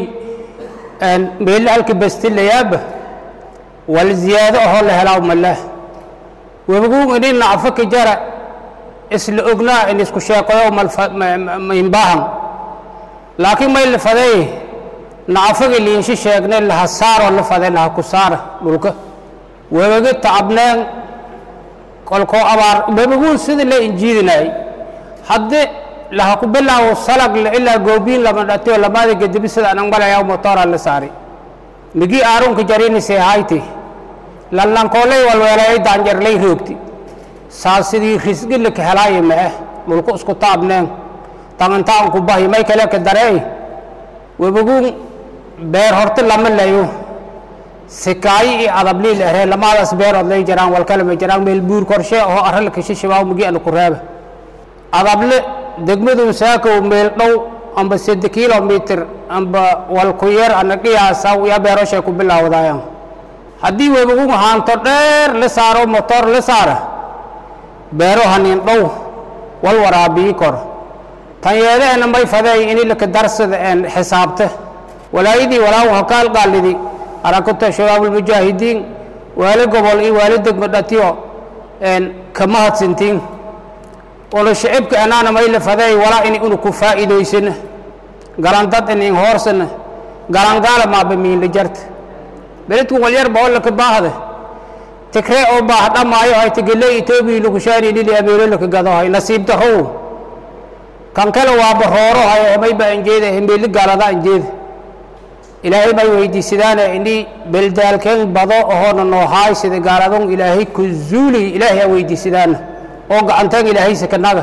meel halka bastilayaaba wal ziyaado ahoo la helaa malah webigu inin nacfo ka jara isla ognaa in isku sheeqayo maynbaahan laakiin may la faday nacfaga liinshi sheegne laha saaroo la faday laha ku saara dhulka webigi tacabneen kolkoo abaar webigu sida la injiidinayay haddii laha ku bilaawo salag ilaa goobiin lama dhatiyo lamaada gedibi sida anang malaya motora la saari migi aarunka jarinise hayti lallankoolay walweelay daanjarlay roogti saa sidii risgi laka helaayo mee dhulku isku taabneen tagantaan ku bahi may kale ka dareey webigun beer horti lama layo sikaayi iyo adablii la eree lamaadaas beerood lay jaraan walkalama jaraan meel buur korshe oo arralka shishibaao migi ana ku reeba adable degmadu saakow meel dhow amba sed kilomitr amba walku yar ana qiyaasa ya beeroshay ku bilaawdayaan haddii webigu haanto dheer la saaro motor la saara beero hanin dhow wal waraabii kor tan yeedeena may fadeey ini laka darsada een xisaabta walaayadii walaaw hakaal qaalidi arakata shabaab ulmujaahidiin waali gobol iyo waali degmo dhatiyo een kama hadsintiin ono shicibka anaana may la fadeey walaa ini unu ku faa'iidaysana galandad inin hoorsana galangaala maaba miinla jarta beledku walyar ba olaka baahde tigree oo baah dhamaayo hay tigele etoobiya lakushaani lili abeelo laka gado hay nasiib darow kan kale waa barooro hay may ba anjeeda hembeeli gaalada anjeeda ilaahay may weydiisadaana ini beldaalkeen bado ohoona noohaay sida gaaladon ilaahay ku zuuli ilaahay a weydiisadaana oo gacanteen ilaahaysa kanaga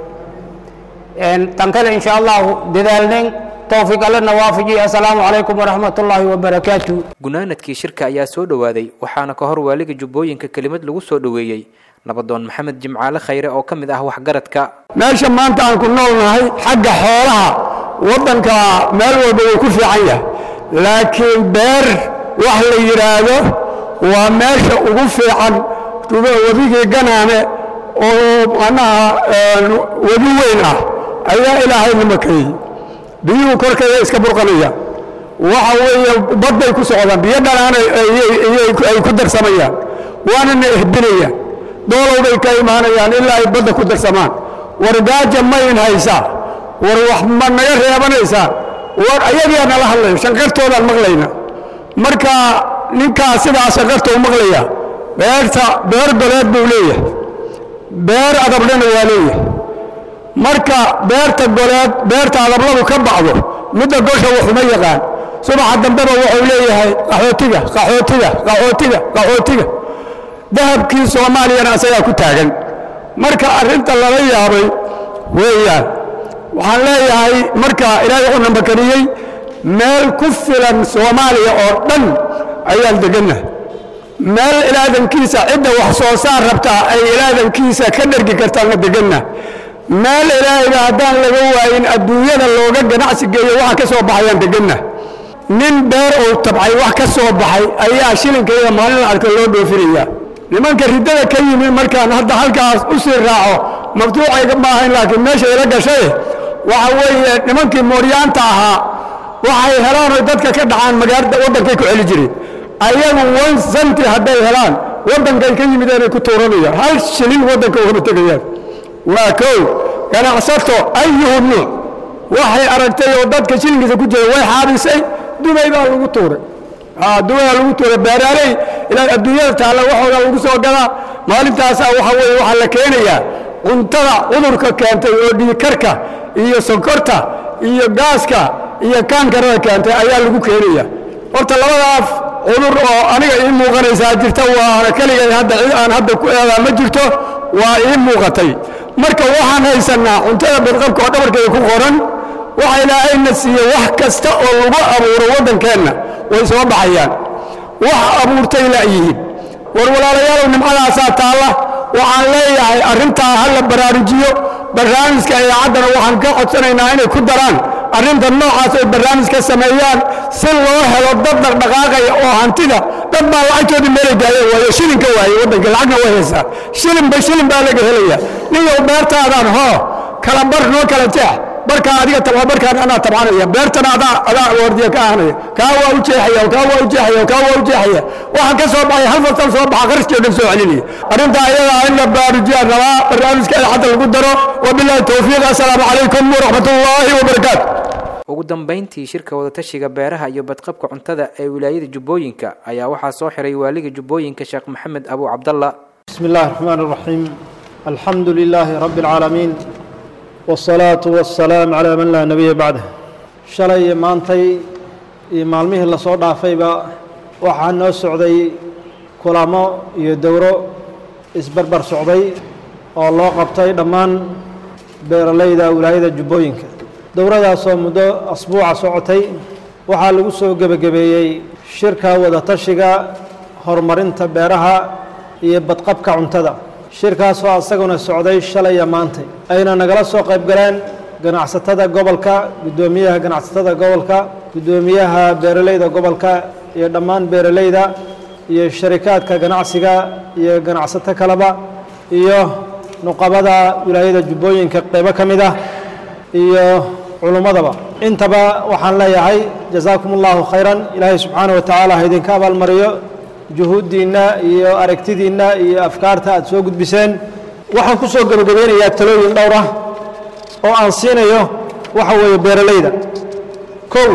tan kale insha allahu dadaalnen towfiiq allana waafajiy assalaamu calaykum waraxmat ullaahi wabarakaatu gunaanadkii shirka ayaa soo dhowaaday waxaana ka hor waaliga jubbooyinka kelimad lagu soo dhoweeyey nabadoon maxamed jimcaale khayre oo ka mid ah waxgaradka meesha maanta aan ku noolnahay xagga xoolaha waddanka meel walba wuu ku fiican yahay laakiin beer wax la yidhaahdo waa meesha ugu fiican webigii ganaane oo macnaha webi weyn ah ayaa ilaahay nimakeeyey biyuhu korkeeda iska burqanaya waxa weeye badbay ku socdaan biyo dhalaana ay ku darsamayaan waanana ehbinayaan doolowbay ka imaanayaan ilaa ay badda ku darsamaan war gaaja mayn haysaa war wax ma naga reebanaysaa war ayagaa nala hadlayo shanqartoodaan maqlayna marka ninkaa sidaa shanqarta u maqlaya beerta beer goleed buu leeyahay beer adablena waa leeyahay marka beerta goleed beerta adabladu ka bacdo midda gosha waxuma yaqaan subaxa dambeba wuxuu leeyahay qaxootiga qaxootiga qaxootiga qaxootiga dahabkii soomaaliyana asagaa ku taagan marka arrinta lala yaabay weeyaan waxaan leeyahay marka ilaahay wuxuu namakaniyey meel ku filan soomaaliya oo dhan ayaan degannahay meel ilaadankiisa cidda wax soo saar rabtaa ay ilaadankiisa ka dhergi kartaanna degannahay meel ilaahayga haddaan laga waayin adduunyada looga ganacsi geeyo waxa ka soo baxayaan degannahay nin beer uu tabcay wax ka soo baxay ayaa shilinkayda maalin arka loo dhoofinayaa nimanka riddada ka yimi markaan hadda halkaas u sii raaco maftuucayga ma ahayn laakiin meesha ila gashay waxa weeye nimankii mooryaanta ahaa waxay helaan oy dadka ka dhacaan magaalada waddankay ku celi jireen ayagu one centi hadday helaan waddankay ka yimideenay ku tuuranayaan hal shilin waddanka ugama tegayaan waa kow ganacsato ayuhu nuuc waxay aragtay oo dadka shilinkiisa ku jira way xaabisay dubay baa lagu tuuray dubay baa lagu tuuray beeraaley ilaa adduunyada taalla waxooda lagu soo gadaa maalintaasaa waxa weeye waxaa la keenayaa cuntada cudurka keentay oo dhiigkarka iyo sonkorta iyo gaaska iyo kaankarada keentay ayaa lagu keenaya horta labadaas cudur oo aniga ii muuqanaysaa jirta waa keligay hadda cid aan hadda ku eedaa ma jirto waa ii muuqatay marka waxaan haysannaa cuntada badqabka oo dhabarkeeda ku qoran waxa ilaahayna siiye wax kasta oo lagu abuuro waddankeenna way soo baxayaan wax abuurtay la'yihiin war walaalayaalow nimcadaasaa taalla waxaan leeyahay arrintaa ha la baraarujiyo barnaamijka idaacaddana waxaan ka codsanaynaa inay ku daraan arrinta noocaas ay barnaamij ka sameeyaan si loo helo dad dhaqdhaqaaqaya oo hantida dad baa lacagtoodii meelay gaayeen waayo shilinka waaye waddanka lacagna way haysaa shilinba shilin baa laga helaya ninyow beertaadaan hoo kala bar noo kala jeex barkaa adiga tabca barkaan anaa tabcanaya beertana adaa adaa wardiya ka ahanaya kaa waa u jeexaya kaa waa u jeexaya kaa waa u jeexaya waxaan ka soo baxay hal fasal soo baxa qarashkii o dhan soo celinaya arrinta ayadaa in la baarujiyaan rabaa barnaamijka idaacadda lagu daro wabillahi towfiiq assalaamu calaykum waraxmat ullaahi wabarakaatu ugu dambayntii shirka wadatashiga beeraha iyo badqabka cuntada ee wilaayada jubbooyinka ayaa waxaa soo xiray waaliga jubbooyinka sheekh maxamed abu cabdalla بسم الله الرحمن الرحيم الحمد لله رب العالمين والصلاة والسلام على من لا نبي بعده شلay maantay iyo maalmihii lasoo dhaafayba waxaa noo socday kulamo iyo dowro isbarbar socday oo loo qabtay dhammaan beeralayda wilaayada jubbooyinka dowradaasoo muddo asbuuca socotay waxaa lagu soo gebagabeeyey shirka wadatashiga horumarinta beeraha iyo badqabka cuntada shirkaasoo asaguna socday shalaya maantay ayna nagala soo qayb galeen ganacsatada gobolka guddoomiyaha ganacsatada gobolka guddoomiyaha beeraleyda gobolka iyo dhammaan beeraleyda iyo sharikaadka ganacsiga iyo ganacsato kaleba iyo nuqabada wilaayada jubbooyinka qeybo ka mid ah iyo culummadaba intaba waxaan leeyahay jasaakum allahu khayran ilaahay subxaana wa tacaala ha idinka abaalmariyo juhuuddiinna iyo aragtidiinna iyo afkaarta aad soo gudbiseen waxaan ku soo gebagabeynayaa talooyin dhowr ah oo aan siinayo waxa weeye beeraleyda kow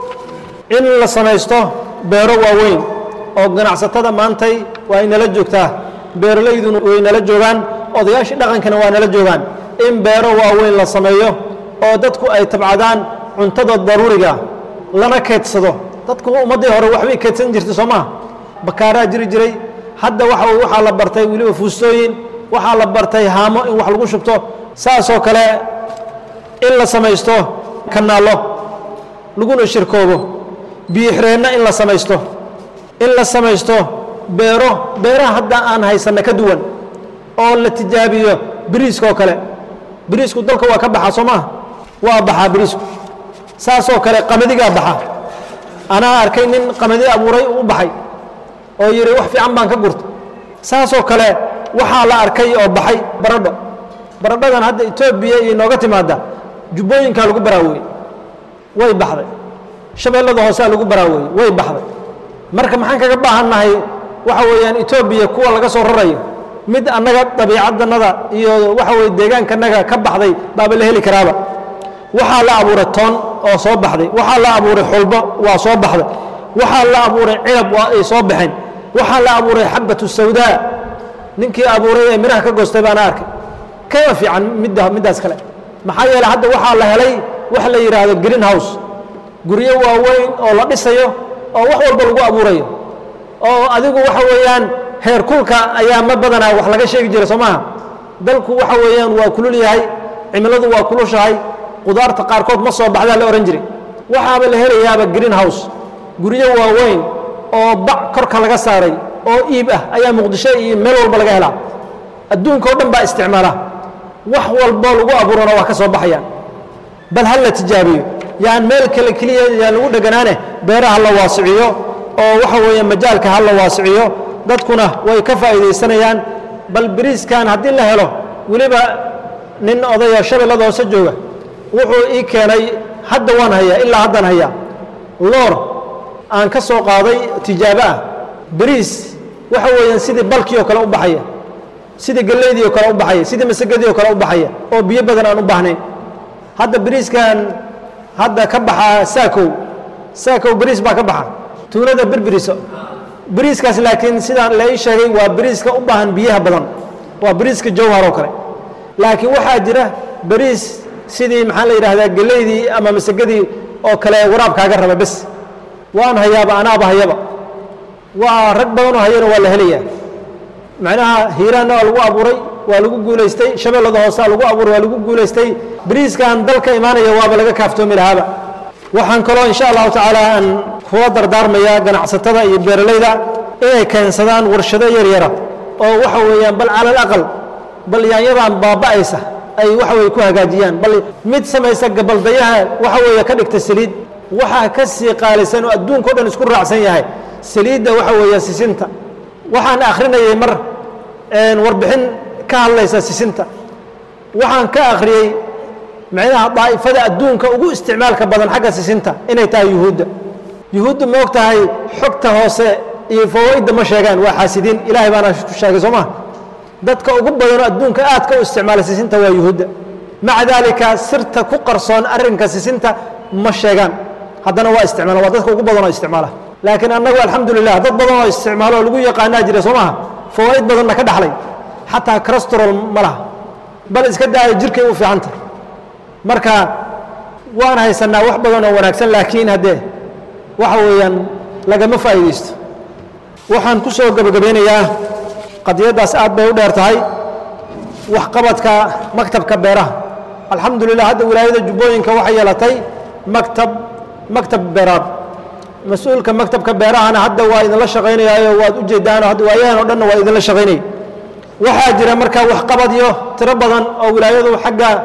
in la samaysto beero waaweyn oo ganacsatada maantay waa inala joogtaa beeraleyduna way nala joogaan odayaashii dhaqankana waa nala joogaan in beero waaweyn la sameeyo oo dadku ay tabcadaan cuntada daruuriga lana keedsado dadku ummaddii hore waxbay keedsan jirtay soo maha bakaaraa jiri jiray hadda waxa waxaa la bartay weliba fuustooyin waxaa la bartay haamo in wax lagu shubto saasoo kale in la samaysto kanaallo laguna shirkoobo biyo-xireenna in la samaysto in la samaysto beero beeraha hadda aan haysanna ka duwan oo la tijaabiyo biriiska oo kale biriisku dalka waa ka baxaa soo maha waa baxaa biriisku saasoo kale qamadigaa baxa anaa arkay nin qamadi abuuray u baxay oo yidhi wax fiican baan ka gurta saasoo kale waxaa la arkay oo baxay baradho baradhadan hadda etoobiya iyo nooga timaada jubbooyinkaa lagu baraaweeyey way baxday shabeellada hoosaa lagu baraaweeyey way baxday marka maxaan kaga baahannahay waxa weeyaan etoobiya kuwa laga soo rarayo mid annaga dabiicadannada iyo waxa weye deegaankanaga ka baxday baaba la heli karaaba waxaa la abuuray toon oo soo baxday waxaa la abuuray xulbo waa soo baxday waxaa la abuuray cinab waa ay soo baxeen waxaa la abuuray xabatu sawdaa ninkii abuuray ee midhaha ka goostay baana arkay kama fiican midda middaas kale maxaa yeele hadda waxaa la helay wax la yidhaahdo green house guryo waaweyn oo la dhisayo oo wax walba lagu abuurayo oo adigu waxa weeyaan heer kulka ayaa ma badanaa wax laga sheegi jira soo maaha dalku waxa weeyaan waa kulul yahay cimiladu waa kulushahay qudaarta qaarkood ma soo baxdaa la ohan jiray waxaaba la helayaaba green house guryo waaweyn oo bac korka laga saaray oo iib ah ayaa muqdisho iyo meel walba laga helaa adduunka oo dhan baa isticmaala wax walbo lagu abuurana waa ka soo baxayaan bal ha la tijaabiyo yaan meel kale keliya yaan lagu dheganaane beeraha la waasiciyo oo waxa weeye majaalka ha la waasiciyo dadkuna way ka faa'iidaysanayaan bal biriiskan haddii la helo weliba nin odaya shabeellada hoose jooga wuxuu ii keenay hadda waan hayaa ilaa haddaan hayaa loor aan ka soo qaaday tijaabo ah biriis waxa weeyaan sidii balkii oo kale u baxaya sidii gallaydii oo kale u baxaya sidii masagadii oo kale u baxaya oo biyo badan aan u baahnayn hadda biriiskan hadda ka baxa saakow saakow biriis baa ka baxa tuunada birbiriso biriiskaas laakiin sidaan la ii sheegay waa biriiska u baahan biyaha badan waa biriiska jawhar oo kale laakiin waxaa jira biriis sidii maxaa la yidhaahdaa gelaydii ama masagadii oo kale waraabkaaga raba bes waan hayaaba anaaba hayaba waa rag badanoo hayana waa la helayaa macnaha hiiraanna waa lagu abuuray waa lagu guulaystay shabeellada hoosea lagu abuuray waa lagu guulaystay biriiskan dalka imaanaya waaba laga kaaftoomi lahaaba waxaan kaloo insha allahu tacaala aan kuwa dardaarmayaa ganacsatada iyo beeralayda inay keensadaan warshado yaryara oo waxa weeyaan bal cala alaqal bal yaanyadan baaba'aysa ay waxa weye ku hagaajiyaan bal mid samaysa gabaldayaha waxa weeye ka dhigta saliid waxaa ka sii qaalisan oo adduunka o dhan isku raacsan yahay saliidda waxa weeye sisinta waxaan akhrinayay mar warbixin ka hadlaysa sisinta waxaan ka akhriyey macnaha daa'ifada adduunka ugu isticmaalka badan xagga sisinta inay tahay yuhuudda yuhuudda ma og tahay xogta hoose iyo fawaa'idda ma sheegaan waa xaasidiin ilaahay baana ku sheegay soo maha dadka ugu badanoo adduunka aadka u isticmaala sisinta waa yuhuudda maca daalika sirta ku qarsoon arrinka sisinta ma sheegaan haddana waa isticmaala waa dadka ugu badanoo isticmaala laakiin annagu alxamdulilah dad badan oo isticmaalo oo lagu yaqaanaa jira soo maha fawaa'id badanna ka dhaxlay xataa crastrol ma laha bal iska daaya jirkay u fiicanta marka waan haysanaa wax badan oo wanaagsan laakiin haddee waxa weeyaan lagama faa'iidaysto waxaan ku soo gebagabeynayaa qadiyaddaas aad bay u dheer tahay waxqabadka maktabka beeraha alxamdulilah hadda wilaayada jubbooyinka waxay yeelatay maktab maktab beeraad mas-uulka maktabka beerahana hadda waa idinla shaqaynayaayo waad u jeedaanoo hadda waayahan o dhanna waa idinla shaqaynaya waxaa jira marka waxqabadyo tiro badan oo wilaayadu xagga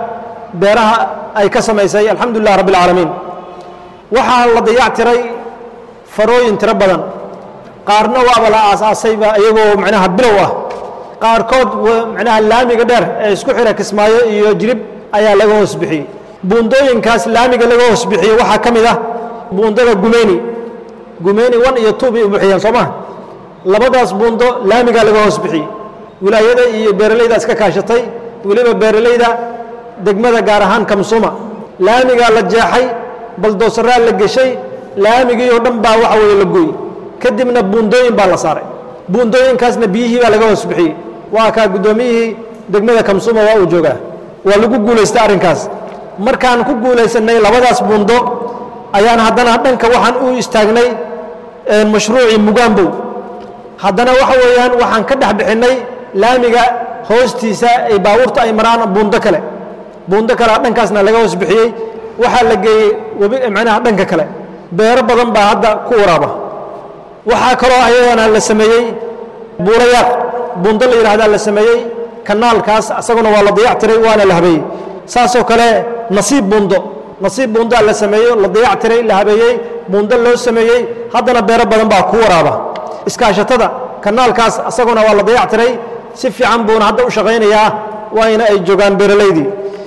beeraha ay ka samaysay alxamdu lilah rabbi اlcaalamiin waxaa la dayactiray farooyin tiro badan qaarna waaba la aasaasayba iyagoo macnaha bilow ah qaarkood macnaha laamiga dheer ee isku xira kismaayo iyo jirib ayaa laga hoos bixiyey buundooyinkaas laamiga laga hoos bixiyey waxaa ka mid ah buundada gumeyni gumeyni one iyo two bay u bixiyeen soo maha labadaas buundo laamigaa laga hoos bixiyey wilaayada iyo beeralayda iska kaashatay weliba beeralayda degmada gaar ahaan kamsuma laamigaa la jeexay baldoosaraa la geshay laamigii oo dhan baa waxa weeye la gooyey kadibna buundooyin baa la saaray buundooyinkaasna biyihii baa laga hoos bixiyey waa kaa guddoomiyihii degmada kamsuma waa uu joogaa waa lagu guulaystay arrinkaas markaan ku guulaysanay labadaas buundo ayaan haddana dhanka waxaan u istaagnay mashruucii mugaambow haddana waxa weeyaan waxaan ka dhex bixinnay laamiga hoostiisa ay baabuurta ay maraan buundo kale buundo kale dhankaasna laga hoos bixiyey waxaa la geeyey webi macnaha dhanka kale beero badan baa hadda ku waraaba waxaa kaloo ayadana la sameeyey buurayaaq buundo la yidhahdaa la sameeyey kanaalkaas asaguna waa la dayactiray waana la habeeyey saasoo kale nasiib buundo nasiib buundaa la sameeyey la dayactiray la habeeyey buundo loo sameeyey haddana beero badan baa ku waraaba iskaashatada kanaalkaas asaguna waa la dayactiray si fiican buuna hadda u shaqaynayaa waayna ay joogaan beeralaydii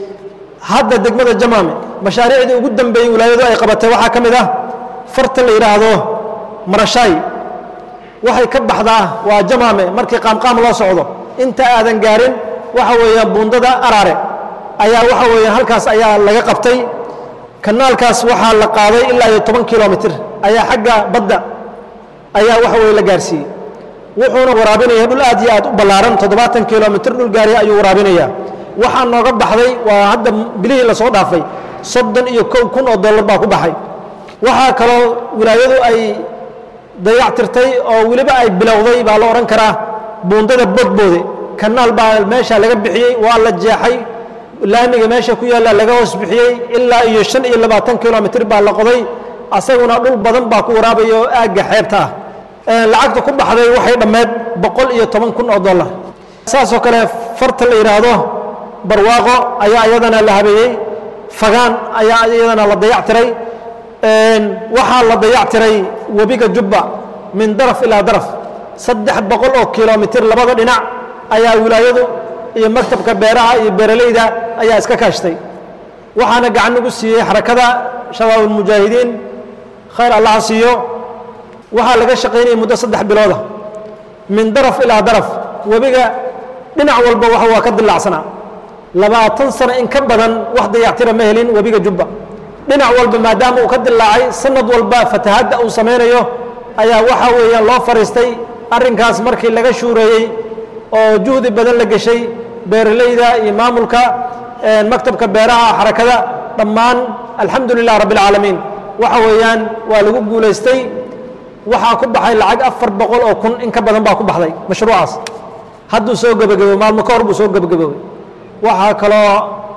hadda degmada jamaame mashaariicdii ugu dambeeyey wilaayadu ay qabatay waxaa ka mid ah farta la yidhaahdo marashaay waxay ka baxdaa waa jamaame markii qaamqaam loo socdo inta aadan gaarin waxa weeyaan buundada araare ayaa waxa weeyaan halkaas ayaa laga qabtay kanaalkaas waxaa la qaaday ilaa iyo toban kilomitir ayaa xagga badda ayaa waxa weye la gaarsiiyey wuxuuna waraabinaya dhul aad iyo aad u ballaaran toddobaatan kilomitir dhul gaariya ayuu waraabinayaa waxaa nooga baxday waa hadda bilihii lasoo dhaafay soddon iyo kow kun oo dollar baa ku baxay waxaa kaloo wilaayadu ay dayactirtay oo weliba ay bilowday baa la odhan karaa buundada bodboode kanaal baa meesha laga bixiyey waa la jeexay laamiga meesha ku yaalla laga hoos bixiyey ilaa iyo shan iyo labaatan kilomitir baa la qoday asaguna dhul badan baa ku waraabaya oo aagga xeebta ah lacagta ku baxday waxay dhammeed boqol iyo toban kun oo dollar saasoo kale farta la yidhaahdo barwaaqo ayaa iyadana la habeeyey fagaan ayaa iyadana la dayactiray waxaa la dayactiray webiga jubba min daraf ilaa daraf saddex boqol oo kilomitir labada dhinac ayaa wilaayadu iyo maktabka beeraha iyo beeralayda ayaa iska kaashtay waxaana gacan ugu siiyey xarakada shabaab ulmujaahidiin khayr allaha siiyo waxaa laga shaqaynayay muddo saddex bilooda min daraf ilaa daraf webiga dhinac walba waxa waa ka dilaacsanaa labaatan sano in ka badan wax dayactira ma helin webiga jubba dhinac walba maadaama uu ka dilaacay sanad walba fatahadda uu samaynayo ayaa waxa weeyaan loo fariistay arrinkaas markii laga shuureeyey oo juhdi badan la geshay beeralayda iyo maamulka maktabka beeraha xarakada dhammaan alxamdu lilah rabbi اlcaalamiin waxa weeyaan waa lagu guulaystay waxaa ku baxay lacag afar boqol oo kun in ka badan baa ku baxday mashruucaas hadduu soo gebagabo maalmo ka hor buu soo gebagaboobay waxaa kaloo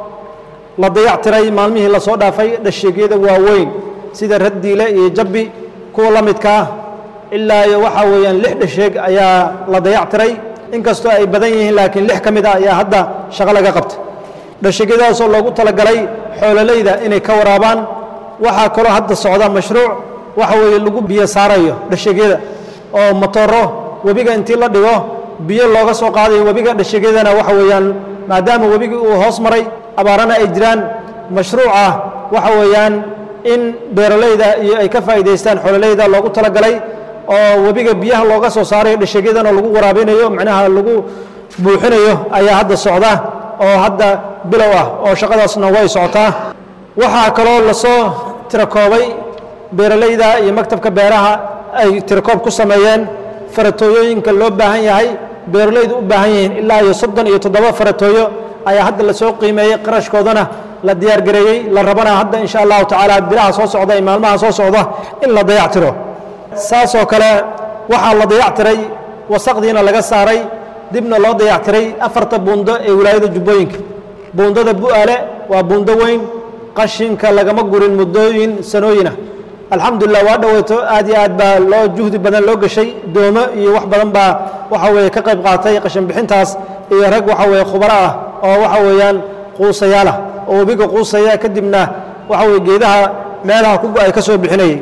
la dayactiray maalmihii lasoo dhaafay dhasheegyada waaweyn sida raddiile iyo jabbi kuwa la midka ah ilaa iyo waxaa weeyaan lix dhasheeg ayaa la dayactiray inkastoo ay badan yihiin laakiin lix ka mid ah ayaa hadda shaqo laga qabtay dhasheegyadaasoo loogu talagalay xoololayda inay ka waraabaan waxaa kaloo hadda socda mashruuc waxa weeye lagu biyo saarayo dhasheegyada oo matooro webiga intii la dhigo biyo looga soo qaadayo webiga dhasheegyadana waxa weeyaan maadaama webigii uu hoos maray abaarana ay jiraan mashruuca waxa weeyaan in beeralayda iyo ay ka faa'iidaystaan xoololayda loogu talagalay oo webiga biyaha looga soo saarayo dhasheegyadana lagu waraabinayo macnaha lagu buuxinayo ayaa hadda socda oo hadda bilow ah oo shaqadaasna way socotaa waxaa kaloo lasoo tirakoobay beeralayda iyo maktabka beeraha ay tirakoob ku sameeyeen faratooyooyinka loo baahan yahay beeralaydu u baahan yihiin ilaa iyo soddon iyo toddoba faratooyo ayaa hadda lasoo qiimeeyey qarashkoodana la diyaargareeyey la rabana hadda insha allahu tacaala bilaha soo socda iyo maalmaha soo socda in la dayactiro saasoo kale waxaa la dayactiray wasaqdiina laga saaray dibna loo dayactiray afarta buundo ee wilaayada jubbooyinka buundada bu'aale waa buundo weyn qashinka lagama gurin muddooyin sanooyinah alxamdulilah waa dhoweyto aad iyo aad baa loo juhdi badan loo geshay doomo iyo wax badan baa waxa weeye ka qayb qaatay qashin bixintaas iyo rag waxa weeye khubaro ah oo waxa weeyaan quusayaala oo webiga quusaya kadibna waxa weye geedaha meelaha ku go-ay ka soo bixinayay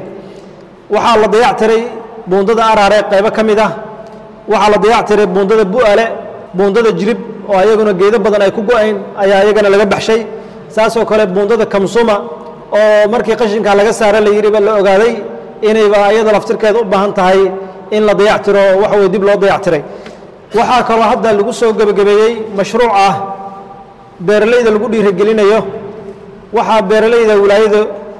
waxaa la dayactiray buundada araare qaybo ka mid ah waxaa la dayactiray buundada bu'ale buundada jirib oo ayaguna geedo badan ay ku go-ayn ayaa ayagana laga baxshay saasoo kale buundada kamsuma oo markii qashinka laga saara la yidhiba la ogaaday inayba ayada laftirkeeda u baahan tahay in la dayactiro oo waxa weye dib loo dayactiray waxaa kaloo hadda lagu soo gebagabeeyey mashruuc ah beeralayda lagu dhiirigelinayo waxaa beeralayda wilaayada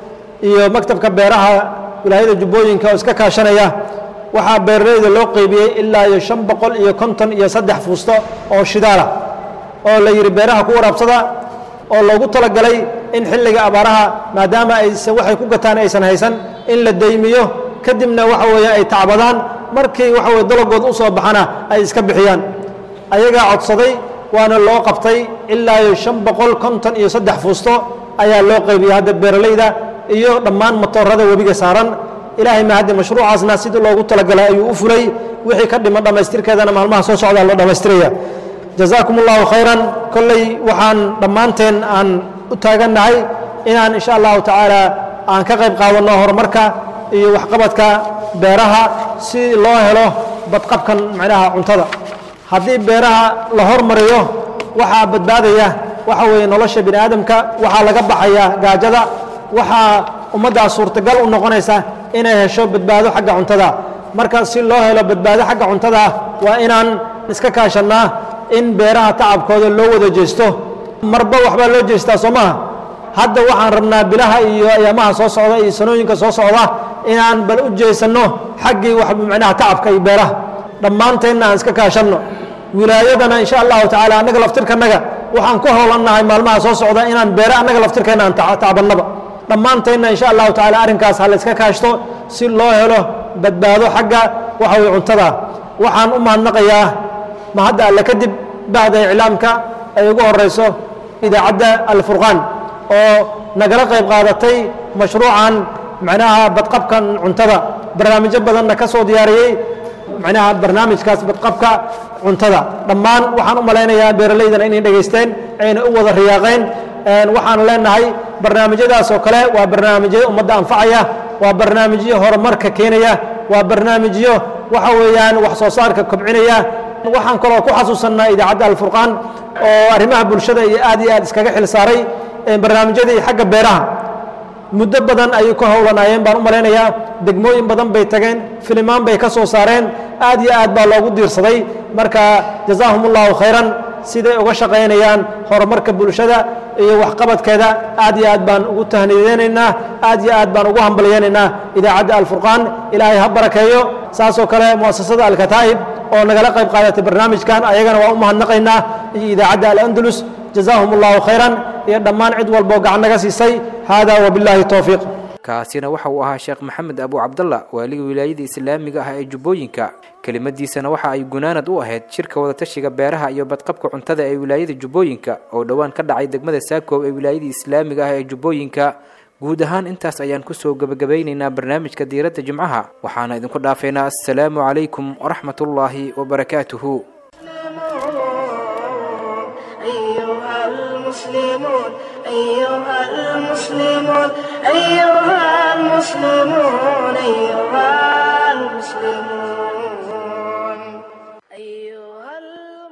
iyo maktabka beeraha wilaayada jubbooyinka oo iska kaashanaya waxaa beeralayda loo qeybiyey ilaa iyo shan boqol iyo konton iyo saddex fuusto oo shidaala oo la yidhi beeraha ku waraabsada oo loogu talagalay in xilliga abaaraha maadaama aysan waxay ku gataan aysan haysan in la deymiyo kadibna waxa weeye ay tacbadaan markii waxa weye dalagooda u soo baxana ay iska bixiyaan ayagaa codsaday waana loo qabtay ilaa iyo shan boqol konton iyo saddex fuusto ayaa loo qaybiyey hadda beeralayda iyo dhammaan matoorada webiga saaran ilaahay ma hadde mashruucaasna sidii loogu talagalay ayuu u fulay wixii ka dhiman dhammaystirkeedana maalmaha soo socdaa loo dhammaystiraya jazaakum allahu khayran kolley waxaan dhammaanteen aan u taagannahay inaan insha allahu tacaala aan ka qayb qaadanno horumarka iyo waxqabadka beeraha si loo helo badqabkan macnaha cuntada haddii beeraha la hormariyo waxaa badbaadaya waxa weeye nolosha bini aadamka waxaa laga baxaya gaajada waxaa ummaddaa suurtagal u noqonaysa inay hesho badbaado xagga cuntada marka si loo helo badbaado xagga cuntada waa inaan iska kaashannaa in beeraha tacabkooda loo wada jeesto marba waxbaa loo jeestaa soo maaha hadda waxaan rabnaa bilaha iyo ayaamaha soo socda iyo sanooyinka soo socda inaan bal u jeesanno xaggii wax macnaha tacabka iyo beeraha dhammaanteenna aan iska kaashanno wilaayadana insha allahu tacaala annaga laftirkanaga waxaan ku howlannahay maalmaha soo socda inaan beere annaga laftirkeenna aan tacbannaba dhammaanteenna insha allahu tacaala arrinkaas ha la iska kaashto si loo helo badbaado xagga waxa weye cuntada waxaan u mahadnaqayaa ma hadda alle kadib bahda iclaamka ay ugu horeyso idaacadda alfurqaan oo nagala qayb qaadatay mashruucan macnaha badqabkan cuntada barnaamijyo badanna ka soo diyaariyey macnaha barnaamijkaas badqabka cuntada dhammaan waxaan u malaynayaa beeralaydana inay dhegaysteen ayna u wada riyaaqeen waxaan leenahay barnaamijyadaas oo kale waa barnaamijyo ummadda anfacaya waa barnaamijyo horumarka keenaya waa barnaamijyo waxa weeyaan wax soo saarka kobcinaya waxaan kaloo ku xasuusannaa idaacadda alfurqaan oo arrimaha bulshada iyo aad iyo aad iskaga xil saaray barnaamijyadii xagga beeraha muddo badan ayay ku howlanaayeen baan u malaynayaa degmooyin badan bay tageen filimaan bay ka soo saareen aad iyo aad baa loogu diirsaday marka jazaahum allahu khayran siday uga shaqaynayaan horumarka bulshada iyo waxqabadkeeda aad iyo aad baan ugu tahnideynaynaa aad iyo aad baan ugu hambalyaynaynaa idaacadda alfurqaan ilaahay ha barakeeyo saasoo kale muasasada alkataa'ib oo nagala qayb qaadatay barnaamijkan ayagana waa u mahadnaqaynaa iyo idaacadda alandalus jazaahum allahu khayran iyo dhammaan cid walboo gacan naga siisay hada wabilaahi towfiiq kaasina waxa uu ahaa sheekh maxamed abu cabdalla waaliga wilaayada islaamiga ah ee jubbooyinka kelimadiisana waxa ay gunaanad u ahayd shirka wadatashiga beeraha iyo badqabka cuntada ee wilaayada jubbooyinka oo dhowaan ka dhacay degmada saakoob ee wilaayada islaamiga ah ee jubbooyinka guud ahaan intaas ayaan kusoo gebagabeynaynaa barnaamijka diiradda jimcaha waxaana idinku dhaafaynaa assalaamu calaykum waraxmatullaahi wabarakaatuhu أيها المسلمون أيها المسلمون أيها المسلمون أيها المسلمون